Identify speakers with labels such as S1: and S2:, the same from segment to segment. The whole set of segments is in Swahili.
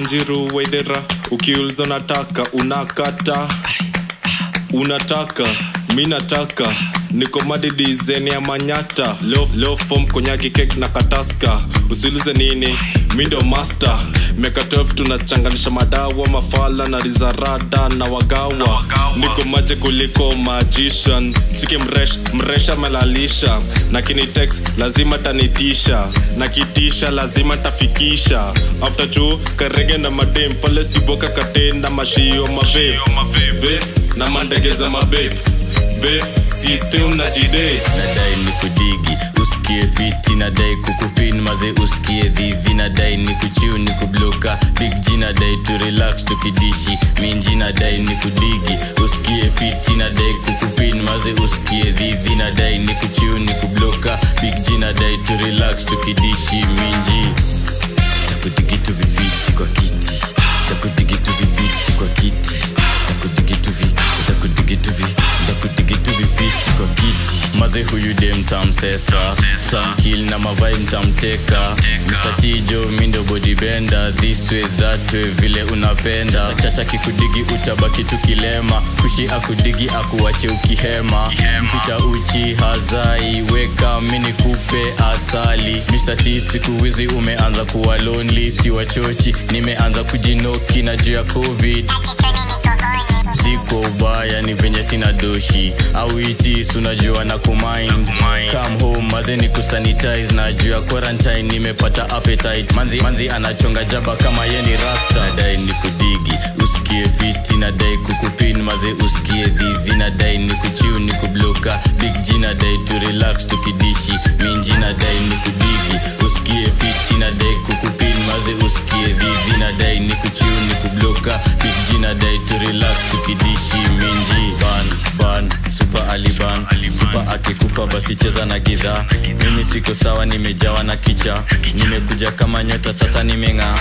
S1: wanjiru waidhera ukiuliza unataka unakata unataka mi nataka niko madidizeni ya manyata leo, leo fom konyaki kek na kataska usiulize nini mi ndo master miaka 12 tunachanganisha madawa mafala na rizarada na wagawa niko maje kuliko magician chiki mresh mresha melalisha na kinitex lazima tanitisha na kitisha lazima tafikisha after chu karege na madem pale siboka katenda mashio mave Ve, na mandegeza mabe be system na jide
S2: nadai ni kudigi usikie fiti nadai kukupin maze usikie dhidhi nadai ni kuchiu ni kubloka big g nadai tu relax tukidishi minji nadai ni kudigi usikie fiti nadai kukupin maze usikie dhidhi nadai ni kuchiu ni kubloka big g nadai tu relax tukidishi minji takudigitu viviti kwa kiti takudigitu viviti kwa kiti takudigitu vi takudigitu vi takudigitu viviti kwa kiti maze huyu dem tamsesa tamkil na mavai mtamteka mstatijo mindo bodibenda this way that way vile unapenda chacha kikudigi utabaki tukilema kushi akudigi akuwache ukihema mficha uchi hazai weka mini kupe asali Mr. T siku hizi umeanza kuwa lonely si wachochi nimeanza kujinoki na juu ya covid siko ubaya ni venye sina doshi au itis unajua na kumind come home maze ni kusanitize na juu ya quarantine nimepata appetite manzi, manzi anachonga jaba kama ye ni rasta nadai ni kudigi usikie fiti nadai kukupin maze usikie dhidhi nadai ni kuchiu ni kubloka big g nadai tu relax tukidishi minji nadai ni kudigi usikie fiti nadai kukupin maze usikie dhidhi nadai ni kuchiu ni kubloka big g nadai tu relax tukidishi minji ban ban super aliban super akikupa basi cheza na gidhaa mimi siko sawa nimejawa na kicha nimekuja kama nyota sasa nimeng'aa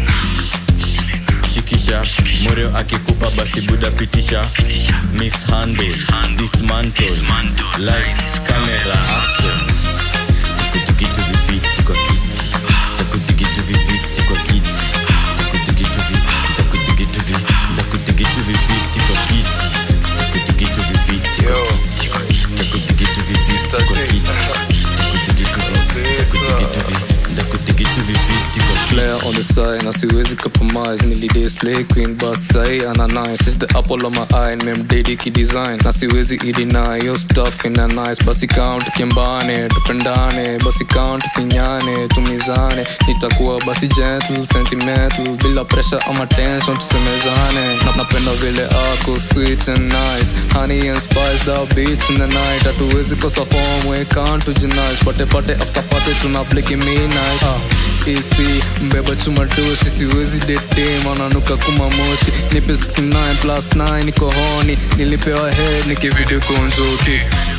S2: shikisha moreo akikupa basi buda pitisha mishandle dismantle lights camera action takudigitu viviti kwa kiti takudigitu viviti kwa kiti takudigitu vi takudigitu vi takudigitu viviti kwa kiti takudigitu viviti kwa kiti takudigitu viviti kwa kiti takudigitu vi takudigitu vi takudigitu viviti kwa kiti
S3: player on the side na siwezi compromise nilidai slay queen but sai ana nice she's the apple of my eye memdedi kidesign na siwezi ideny yo stuff ina nice basi count kimbane tupendane basi count finyane tumizane nitakuwa basi gentle sentimental bila pressure ama tension tusemezane na napenda vile ako sweet and nice honey and spice the beach in the night hatuwezi kosa form we can't tujinice pate pate after pate tuna bliki midnight ah AC mbeba chuma doshi siwezi dete mananuka kuma moshi nipe 69 plus 9 niko honi nilipewa head nikivideo konjoki